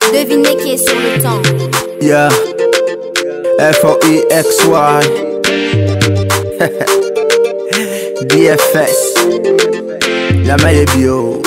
Devinez qui est sur le temps. Yeah. F-O-E-X-Y. DFS. Yama ye bio.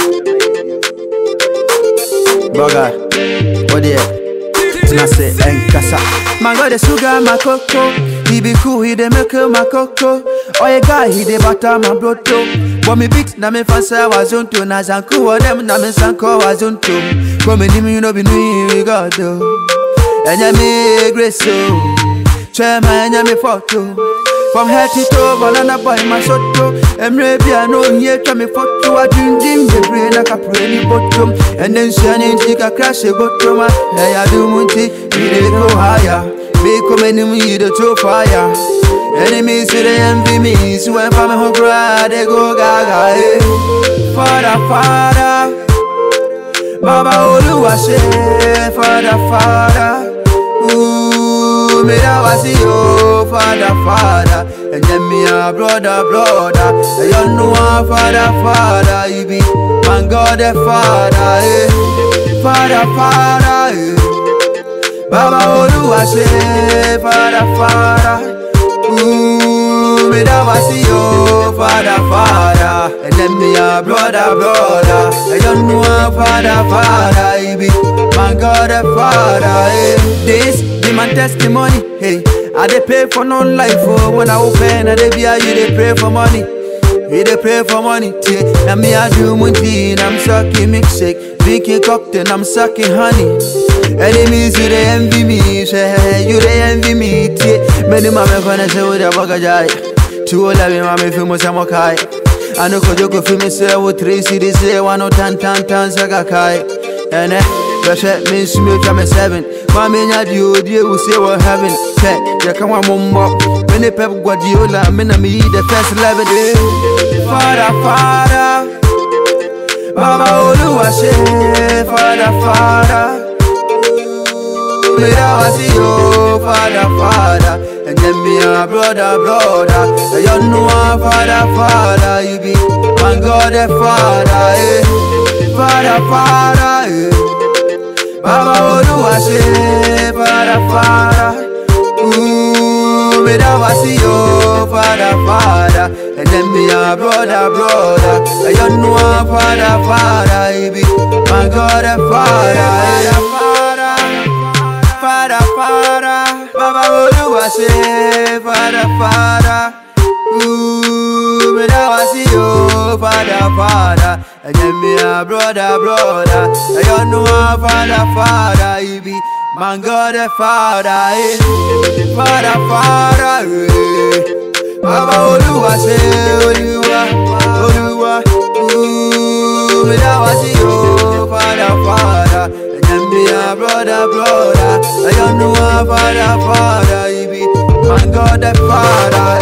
Boga. What the Tina say enkasa. Man got the sugar my cocoa. He be cool, he dey make my cocoa. Oh yeah guy, he dey butter my blood too. But me beat na me fancy was on to na zanku wa them na me sanko was on to. Come in me you know be new we got do. Enya me grace so. Try my enya me photo. From head to toe, banana boy my soto. Emre bia no here try me photo. I dream dream the brain like a pretty bottom. And then shining tika crash a bottom. Hey I do munti, we dey go higher. Be coming in me the to fire. Enemies say they envy me, so when family home cry, they go gaga. Hey. Father, Father, Baba Oluwa say, Father, Father. Ooh, me that was you, Father, Father. And then me a brother, brother. And you know a Father, Father. You be my God, the Father, eh. Father, Father, eh. Baba Oluwa say, Father, Father. Ooh, me that was you, Father, Father. And then me a brother, brother. And you know a Father, Father. You be my God, the Father. Eh. This be my testimony. Hey, I dey pay for no life. Oh, when I open, I dey be a you dey pray for money. We dey pray for money, tie. Now me I do munti, I'm sucking milkshake, drinking cocktail, I'm sucking honey. Enemies you dey envy me, say you dey envy me, tie. Many mama gonna say with a bagajai. Two old me mama feel mo samo kai. I know ko joko feel me say with three cities say one no tan tan tan saka kai. And eh, bɛhwɛ me nsu me twa me seven ma menya deɛ ɔdie wo se wɔ heaven sɛ yɛka wa mommɔ me ne pep guardiola me na meyi the first eleven eh. Father, Father Baba Oluwa say Father, Father me that was you, Father, Father And then me a brother, brother And you know a Father, Father You be my God, the Father, eh Father, Father, eh Baba Oluwa say Father, Father Ooh, me that was you, Father, Father And then me a brother, brother And you know a Father, Father You be my God, the Father, eh Father, Father, Baba Oluwa say, Father, Father. Ooh, me that was you, Father, Father. And then me a brother, brother. And you know a Father, Father. You be my God, the Father, eh. Father, Father, eh. Baba Oluwa say, Oluwa, Oluwa. Ooh, me that was you, Father, Father. And then me a brother, brother. I don't know a father, father, you be my God, the father.